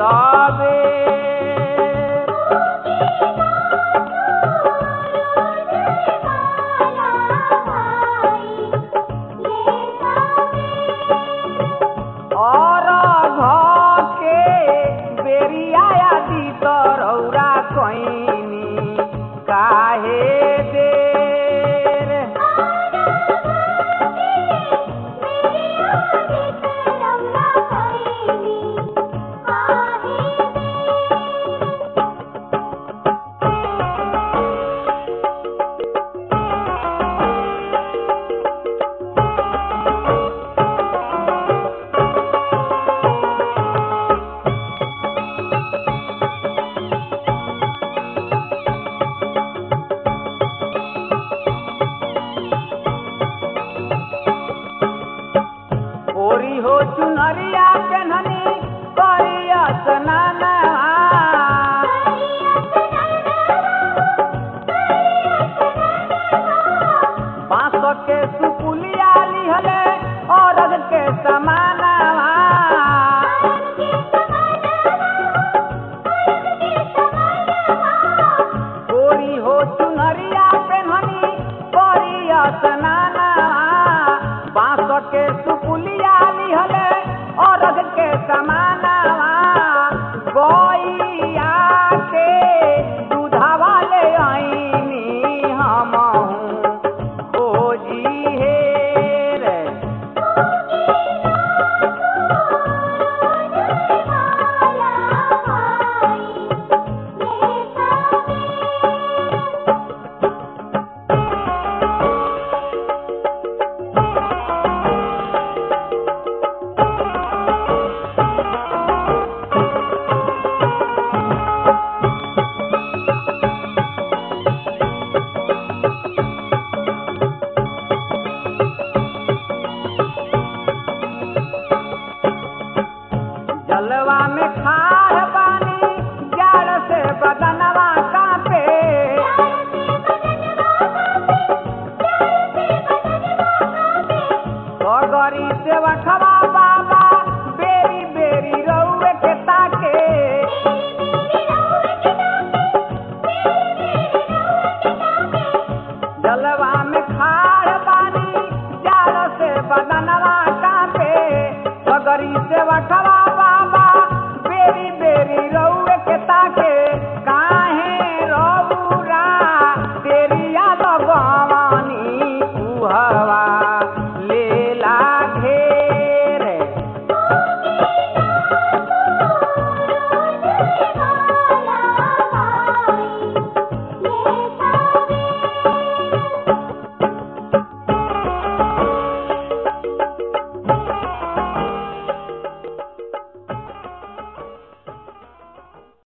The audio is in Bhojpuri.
सबे और घ के बेरिया आदि तरौरा कैनी काहे देर ओरी हो चुनरिया केनहनी करिया सनाना बांस के सुपुलिया लिहले औरग के समाना ओरी हो चुनरिया केनहनी करिया सनाना बांस के सुपुलिया लिहले औरग के समाना गैया के दूधावा ले आईनी हमहू खोजी हे रे जलवा में खार पानी जाड़ से बदनवा कापे गरी से वखवा बाबा बेरी बेरी रउए के ताके जलवा में खार पानी जाड़ से बदनवा कापे गरी से वखवा बाबा बेरी बेरी रउए के ताके काहे रउरा तेरिया लगवानी कुहवा